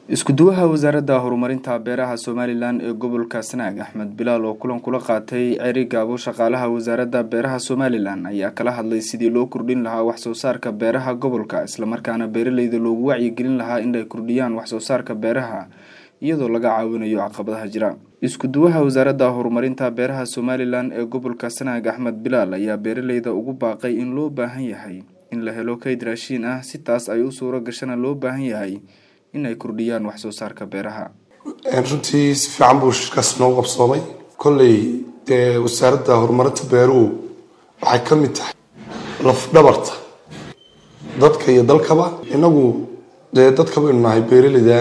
isku-duwaha wasaaradda horumarinta beeraha somalilan ee gobolka sanaag axmed bilaal oo kulan kula qaatay ceri gaabo shaqaalaha wasaaradda beeraha somalilan ayaa kala hadlay sidii loo kordhin lahaa waxsoo saarka beeraha gobolka islamarkaana beeraleyda loogu wacyigelin lahaa inay kordhiyaan waxsoo saarka beeraha iyadoo laga caawinayo caqabadaha jira isku-duwaha wasaaradda horumarinta beeraha somalilan ee gobolka sanaag axmed bilaal ayaa beeraleyda ugu baaqay in loo baahan yahay in la helo kayd raashiin ah si taas ay u suuro gashana loo baahan yahay in ay kordhiyaan waxsoo saarka beeraha runtii si fiican buu shirkaas noo qabsoomay kolley dee wasaaradda horumarinta beeruhu waxay ka mid tahay lafdhabarta dadka iyo dalkaba inagu dee dadka baynu nahay beeraleyda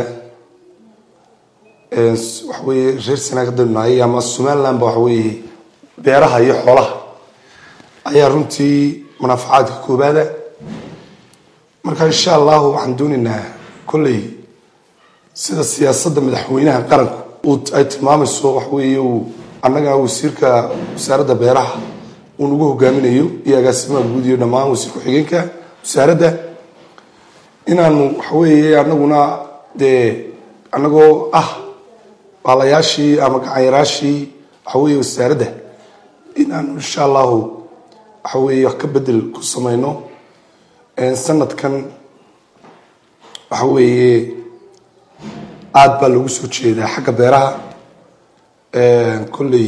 waxaweye reer sanaag haddaynu nahay ama somaliland ba waxaweye beeraha iyo xoolaha ayaa runtii munaafacaadka koobaada marka insha allahu waxaan doonaynaa kolley sida siyaasadda madaxweynaha qaranku ay tilmaamayso waxaweye uu annaga wasiirka wasaaradda beeraha uu nagu hogaaminayo iyo agaasimaha guud iyo dhammaan wasiir ku-xigeenka wasaaradda inaanu waxaweye anaguna dee anagoo ah baalayaashii ama gacanyaraashii waxaweye wasaaradda inaanu insha allahu waxaweye wax ka bedel ku sameyno sanadkan waxaweye aada baa loogu soo jeedaa xagga beeraha kolley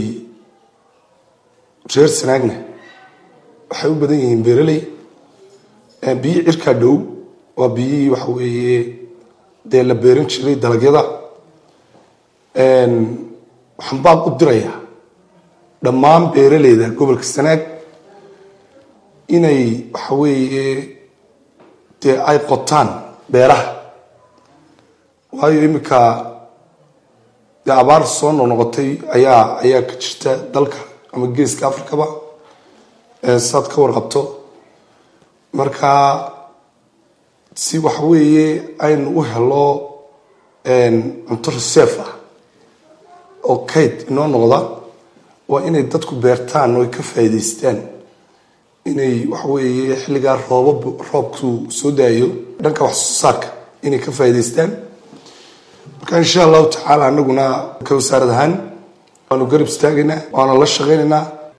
reer sanaagna waxay u badan yihiin beeraley biyi cirkaa dhow waa biyihii waxa weeye dee la beeran jiray dalagyada waxaan baab u dirayaa dhammaan beeraleyda gobolka sanaag inay waxa weeye dee ay qotaan beeraha waayo iminka dee abaar soo noqnoqotay ayaa ayaa ka jirta dalka ama geeska africaba saad ka warqabto marka si waxaweeye aynu u helo cunto reserve ah oo kayd inoo noqda waa inay dadku beertaan oo ay ka faa'iidaystaan inay waxaweeye xilligaa roobab roobku soo daayo dhanka wax soo saarka inay ka faa'iidaystaan marka insha allahu tacaala anaguna ka wasaarad ahaan waanu garab istaagaynaa waana la shaqaynaynaa